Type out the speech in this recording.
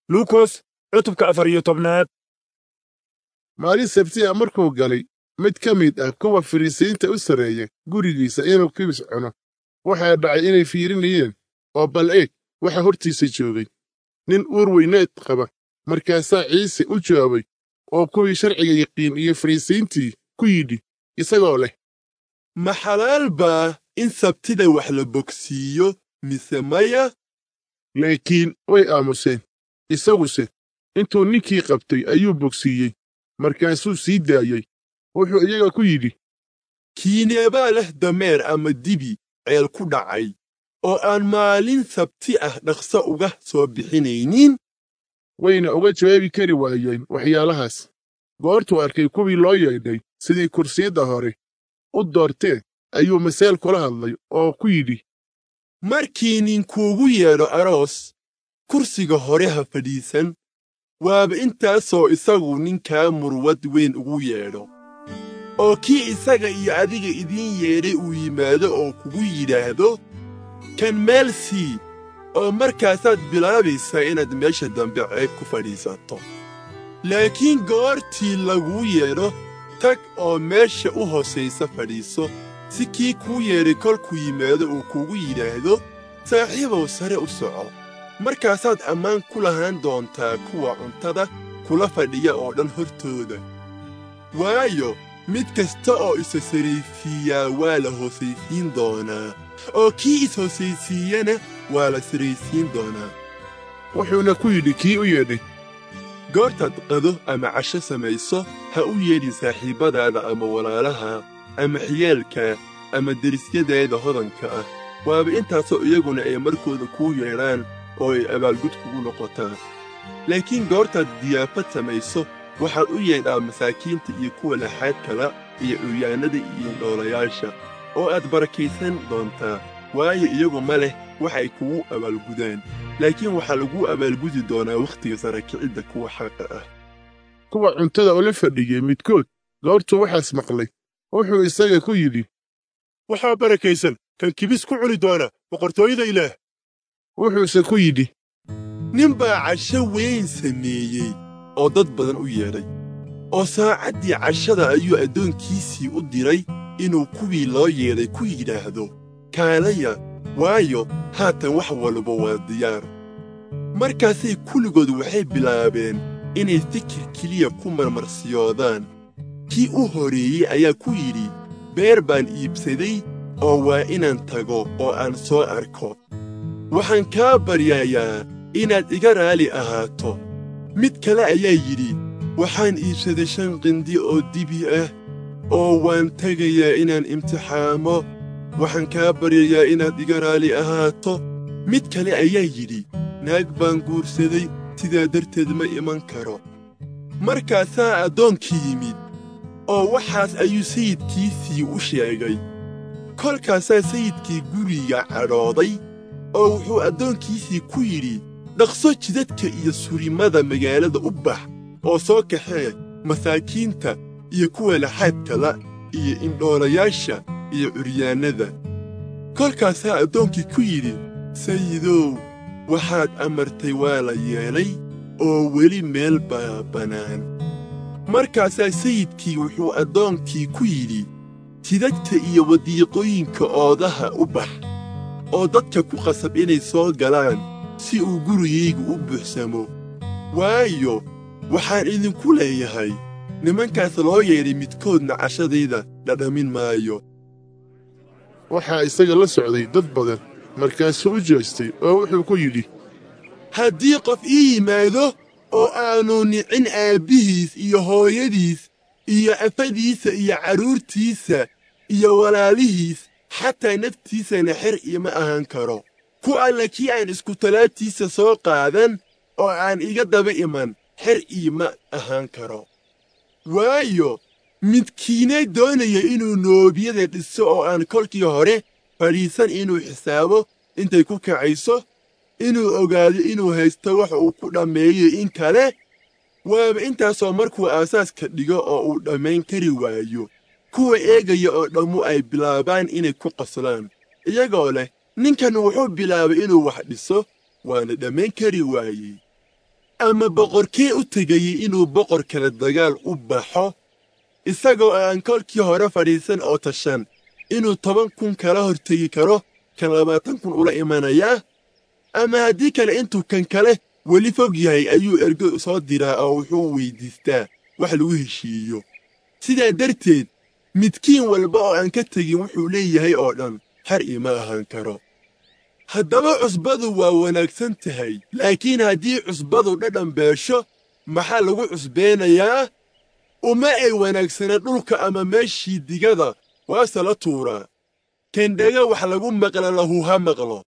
luukos cutubka afar iyo tobnaad maalin sabtiya markuu galay mid ka mid ah kuwa fariisiinta u sarreeya gurigiisa inuu kibis cuno waxaa dhacay inay fiirinayeen oo bal eeg waxa hortiisa joogay nin uur weyneed qaba markaasaa ciise u jawaabay oo kuwii sharciga yaqiin iyo fariisiintii ku yidhi isagoo leh ma xalaal baa in sabtida wax la bogsiiyo mise maya laakiin way aamuseen isaguse intuu ninkii qabtay ayuu bogsiiyey markaasuu sii daayey wuxuu iyaga ku yidhi kiineebaa leh dameer ama dibi ceel ku dhacay oo aan maalin sabti ah dhaqso uga soo bixinaynin wayna uga jawaabi kari waayeen waxyaalahaas goortuu arkay kuwii loo yeedhay sidii kursiyadda hore u doorteen ayuu maseel kula hadlay oo ku yidhi markii ninkuugu yeedho aroos kursiga hore ha fadhiisan waaba intaasoo isagu ninkaa murwad weyn ugu yeedho oo kii isaga iyo adiga idiin yeedhay uu yimaado oo kugu yidhaahdo kan meel sii oo markaasaad bilaabaysaa inaad meesha dambe ceeb ku fadhiisato laakiin goortii laguu yeedho tag oo meesha u hoosaysa fadhiiso si kii kuu yeedhay kolkuu yimaado uu kugu yidhaahdo saaxiibow sare u soco markaasaad ammaan ku lahaan doontaa kuwa cuntada kula fadhiya oo dhan hortooda waayo mid kasta oo isa saraysiiyaa waa la hoosaysiin doonaa oo kii is-hoosaysiiyana waa la saraysiin doonaa wuxuuna ku yidhi kii u yeedhay goortaad qado ama casho samayso ha u yeedhin saaxiibbadaada ama walaalaha ama xiyaalka ama derisyadaada hodanka ah waaba intaasoo iyaguna ay markooda kuu yeedhaan oo ay abaalgud kugu noqotaan laakiin goortaad diyaafad samayso waxaad u yeedhaa masaakiinta iyo kuwa laxaad kala iyo curyaannada iyo dhoolayaasha oo aad barakaysan doontaa waayo iyagu ma leh waxay kugu abaalgudaan laakiin waxaa laguu abaalgudi doonaa wakhtiga sarakicidda kuwa xaqa ah kuwa cuntada ula fadhiyey midkood goortuu waxaas maqlay wuxuu isaga ku yidhi waxaa barakaysan kan kibis ku cuni doona boqortooyada ilaah wuxuuse ku yidhi nin baa casho weyn sameeyey oo dad badan u yeedhay oo saacaddii cashada ayuu addoonkiisii u diray inuu kuwii loo yeedhay ku yidhaahdo kaalaya waayo haatan wax walba waa diyaar markaasay kulligood waxay bilaabeen inay fikir keliya ku marmarsiyoodaan kii u horeeyey ayaa ku yidhi beer baan iibsaday oo waa inaan tago oo aan soo arko waxaan kaa baryayaa inaad iga raali ahaato mid kale ayaa yidhi waxaan iibsaday shan qindi oo dibi ah oo waan tegayaa inaan imtixaamo waxaan kaa baryayaa inaad iga raali ahaato mid kale ayaa yidhi naag baan guursaday sidaa darteed ma iman karo markaasaa addoonkii yimid oo waxaas ayuu sayidkiisii u sheegay kolkaasaa sayidkii guriga cadhooday oo wuxuu addoonkiisii ku yidhi dhaqso jidadka iyo surimada magaalada u bax oo soo kaxee masaakiinta iyo kuwa laxaadkala iyo indhoolayaasha iyo curyaannada kolkaasaa addoonkii ku yidhi sayidow waxaad amartay waa la yeelay oo weli meel baa bannaan markaasaa sayidkii wuxuu addoonkii ku yidhi jidadka iyo wadiiqooyinka oodaha u bax oo dadka ku qasab inay soo galaan si uu gurigaygu u buuxsamo waayo waxaan idinku leeyahay nimankaas loo yeedhay midkoodna cashadayda dhadhamin maayo waxaa isaga la socday dad badan markaasuu u jeestay oo wuxuu ku yidhi haddii qof ii yimaado oo aanu nicin aabbihiis iyo hooyadiis iyo afadiisa iyo carruurtiisa iyo walaalihiis xataa naftiisana xer iima ahaan karo ku alla kii aan iskutalaabtiisa soo qaadan oo aan iga daba iman xer iima ahaan karo waayo midkiinay doonaya inuu noobiyada dhiso oo aan kolkii hore fadhiisan inuu xisaabo intay ku kacayso inuu ogaado inuu haysto wax uu ku dhammeeyo in kale waaba intaasoo markuu aasaaska dhigo oo uu dhammayn kari waayo kuwa eegaya oo dhammu ay bilaabaan inay ku qoslaan iyagoo leh ninkan wuxuu bilaabay inuu wax dhiso waana dhammayn kari waayey ama boqorkee u tegayey inuu boqor kale dagaal u baxo isagoo aan kolkii hore fadhiisan oo tashan inuu toban kun kala hortegi karo kan labaatan kun ula imanayaa ama haddii kale intuu kan kale weli fog yahay ayuu ergo soo diraa oo wuxuu weyddiistaa wax lagu heshiiyo sidaa darteed midkiin walba oo aan ka tegin wuxuu leeyahay oo dhan har ima ahaan karo haddaba cusbadu waa wanaagsan tahay laakiin haddii cusbadu dhadhan beesho maxaa lagu cusbeenayaa uma ay wanaagsana dhulka ama meeshii digada waase la tuuraa kendhega wax lagu maqla lahu ha maqlo